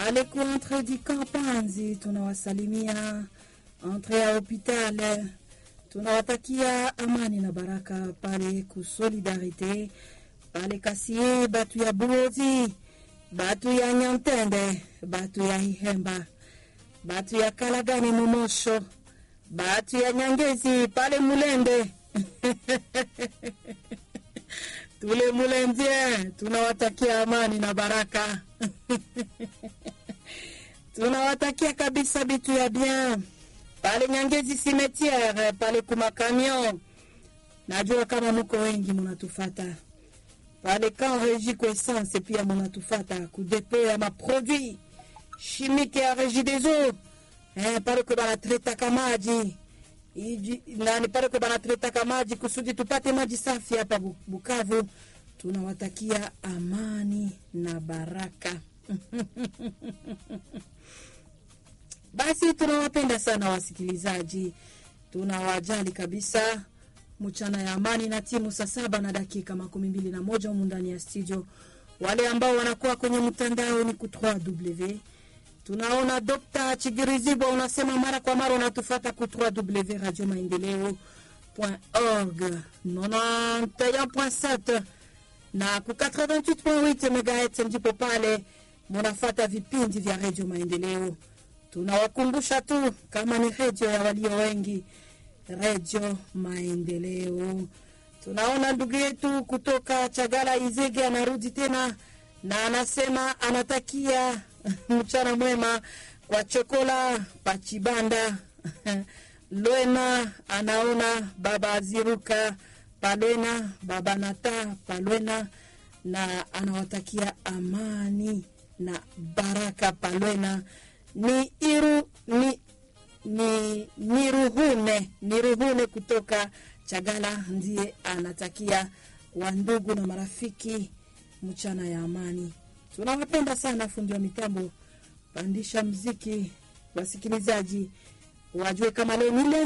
pale ku entre du Kampanzi tunawasalimia, entre ya hopital tunawatakia amani na baraka pale ku Solidarite pale Kasie, batu ya Buozi, batu ya Nyantende, batu ya Ihemba, batu ya Kalagani Mumosho, batu ya Nyangezi pale Mulembe tule Mulembye, tunawatakia amani na baraka tunawatakia kabisa bitu ya bien pale Nyangezi cimetiere pale kumakamion. Najua kama muko wengi munatufata pale kan regi ko essence pia munatufata kudepo ya maproduit chimique ya regi des eaux eh, pale ko banatretaka maji Iji, nani pale ko banatretaka maji kusudi tupate maji safi hapa Bu- Bukavu. Tunawatakia amani na baraka Basi tunawapenda sana wasikilizaji, tunawajali kabisa. Mchana ya amani na timu saa saba na dakika makumi mbili na moja humu ndani ya studio. Wale ambao wanakuwa kwenye mtandao ni ku 3w tunaona Dr. Chigirizibwa unasema mara kwa mara unatufata ku 3w radio maendeleo org 91.7 na ku 88.8 megahertz ndipo pale munafata vipindi vya redio maendeleo tunawakumbusha tu kama ni redio ya walio wengi, redio Maendeleo. Tunaona ndugu yetu kutoka Chagala Izege anarudi tena na anasema anatakia mchana mwema kwa Chokola Pachibanda Lwena, anaona baba Aziruka Palwena, baba Nata Palwena, na anawatakia amani na baraka Palwena ni iru ni ni niruhune niruhune kutoka Chagala ndiye anatakia wandugu na marafiki mchana ya amani. Tunawapenda sana, fundi wa mitambo, pandisha mziki, wasikilizaji wajue kama leo ni leo